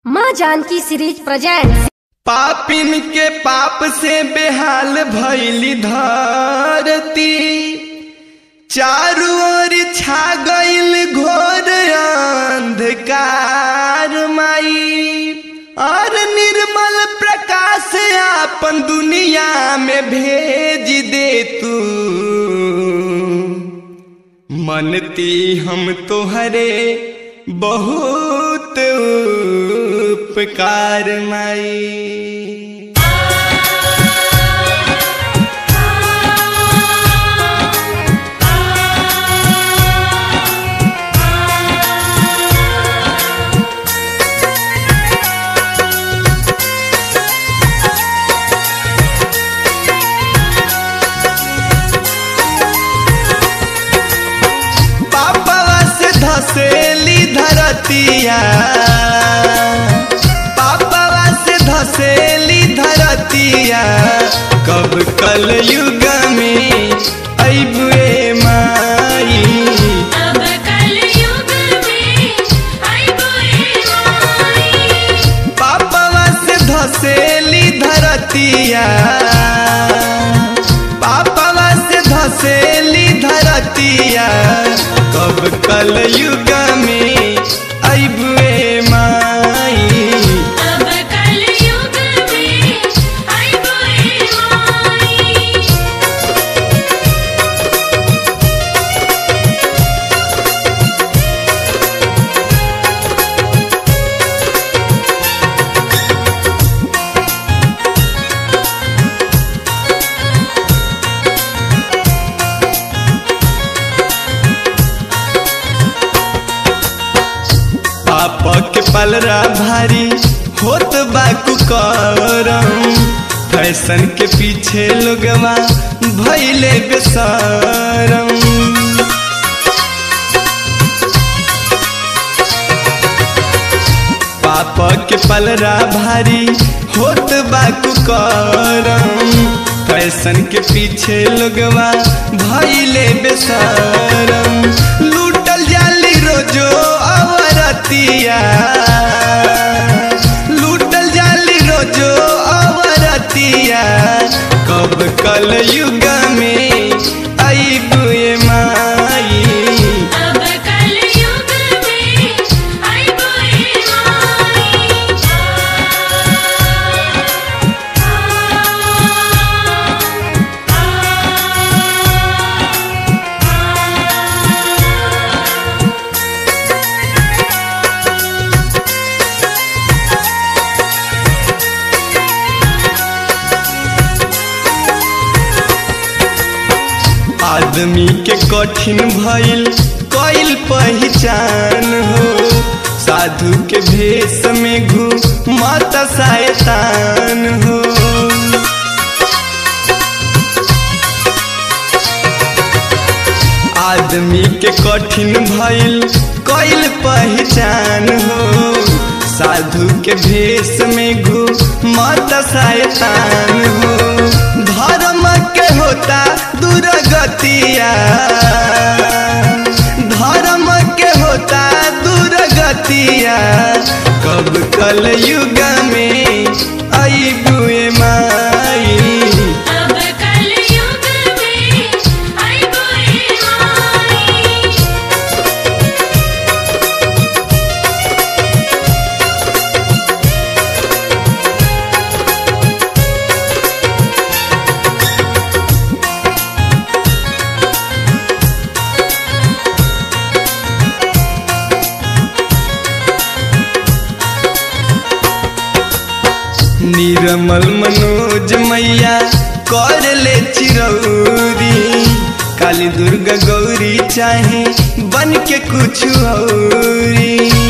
माँ Janaki series present पापिन के पाप से बेहाल भैली धरती चारू ओर छा गईल घोर अंधकार माई और निर्मल प्रकाश आपन दुनिया में भेज दे तू मनती हम तोहरे बहुत उपकार माई पापवा से धसेली धरतिया पापवा से धसेली धरतिया कब कल युग में अबुए माई अब कलयुग में आइबोए माई पापवा से धसेली धरतिया पापवा से धसेली धरतिया कब कल युग में अबुए माई अब कलयुग में आइबोए माई पाप के पलरा भारी होत बाकू करम फैशन के पीछे लोगवा भैले बेसरम पाप के पलरा भारी होत बाकू करम फैशन के पीछे लोगवा भैले बेसरम लूटल जाली रोजो अवरतिया लूटल जाली रोजो अवरतिया कब कल युग में अबुए माई अब कलयुग में आइबोए माई आदमी के कठिन भइल कइल पहचान हो साधु के भेष में घू मत शैतान हो आदमी के कठिन भइल कइल पहचान हो साधु के भेष में घू मत शैतान हो धर्म के होता दुर्गतिया धर्म के होता दुर्गतिया कब कल युग में अबुए माई अब कलयुग में आइबोए माई निर्मल मनोज मैया कर ले चिरौरी काली दुर्गा गौरी चाहे बन के कुछ औरी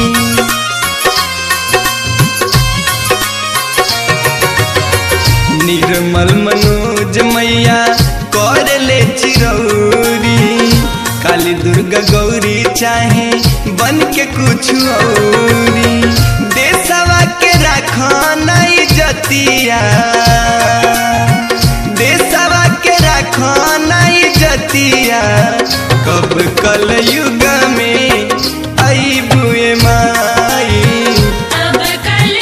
निर्मल मनोज मैया कर ले चिरौरी काली दुर्गा गौरी चाहे बन के कुछ औरी देशवा के राखना जतिया देशवा के राखना जतिया कब कल युग में अबुए माई अब कल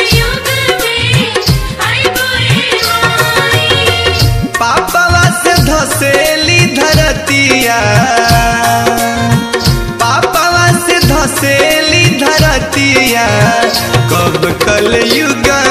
अब कल युग